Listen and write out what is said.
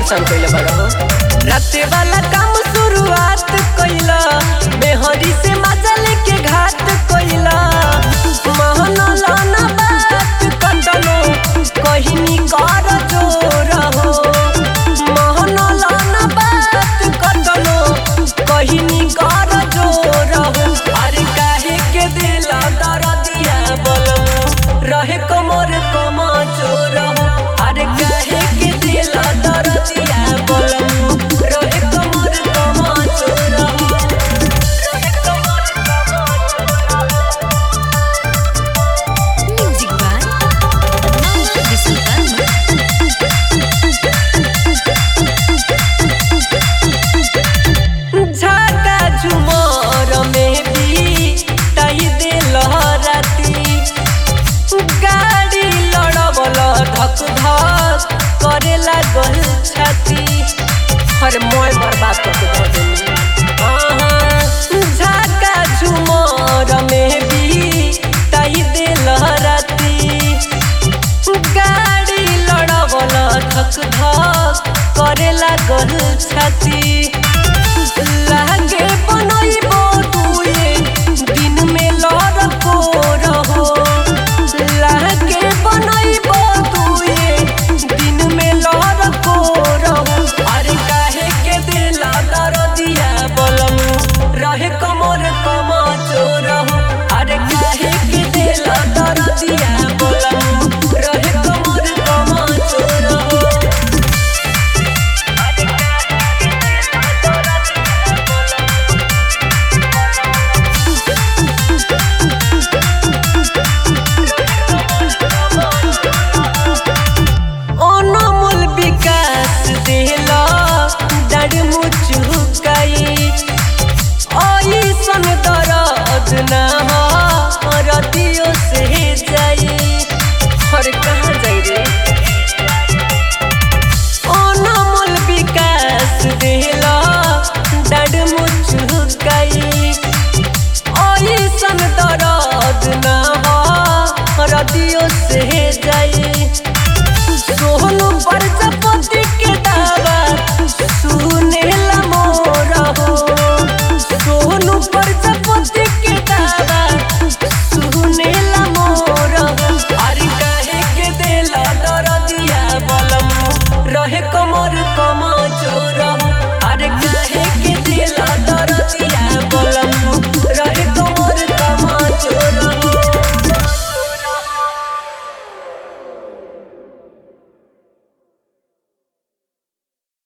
परेशान कइले बड़ो राते वाला काम शुरुआत कइला मेहरी से मजा लेके घात कइला महना लाना बात कटलो कहिनी कर जोर हो महना लाना बात कटलो कहिनी कर जोर हो अरे काहे के दिला दरदिया बलम रहे कमर कमा चोर हो अरे काहे के दिला दरदिया बलम रहे कमर कमा चोर हो रहे कमर कमा चोर हो Music by Mama Sultan. झाका झुमर में भी तही दिल राती गाड़ी लड़बल धक धक करे लागल छाती अरे मोय बर्बाद करके दे देनी आहा, झाका झुमर में भी तही दिल राती गाड़ी लड़बल धक धक करे लागल छाती लह